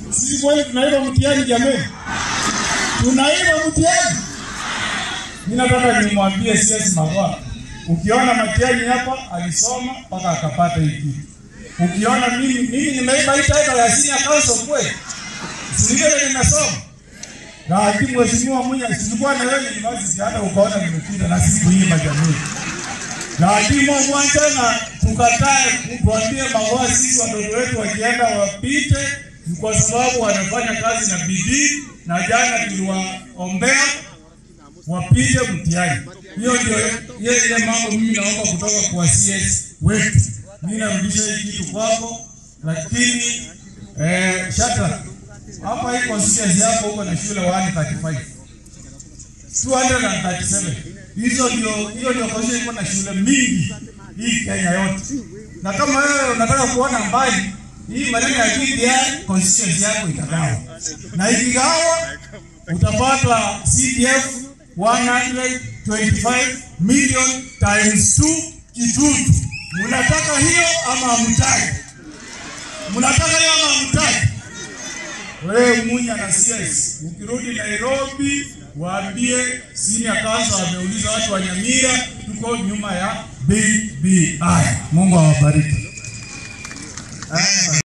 Sisi kweli tunaiba mtihani jamani? Tunaiba mtihani. Mimi nataka nimwambie CS Magwa, ukiona Matiang'i hapa alisoma mpaka akapata hii kitu. Ukiona mimi mimi nimeiba hii title ya senior counsel kweli? Si vile nimesoma. Na hakimu mheshimiwa Munya, silikuwa na wewe university hata ukaona nimepita na sikuiba jamii. Na hakimu mwanja na tukatae tuambie Magwa, sisi watoto wetu wakienda wapite ni kwa sababu wanafanya kazi na bidii, na jana tuliwaombea wapige mtihani. Hiyo ndio hiyo ile mambo mimi naomba kutoka kwa CS wetu. Mimi narudisha hii kitu kwako, lakini eh, Shatra hapa hii constituency yako huko na shule 135 237 hizo ndio hiyo ndio constituency iko na shule mingi hii Kenya yote, na kama wewe unataka kuona mbali hii maneno ya BBI constituency yako itagawa, na ikigawa utapata CDF 125 million times 2 Kitutu. Mnataka hiyo ama hamtaki? Mnataka hiyo ama hamtaki? Wewe Munya na CS, ukirudi Nairobi waambie senior counsel ameuliza watu wa Nyamira, tuko nyuma ya BBI. Mungu awabariki.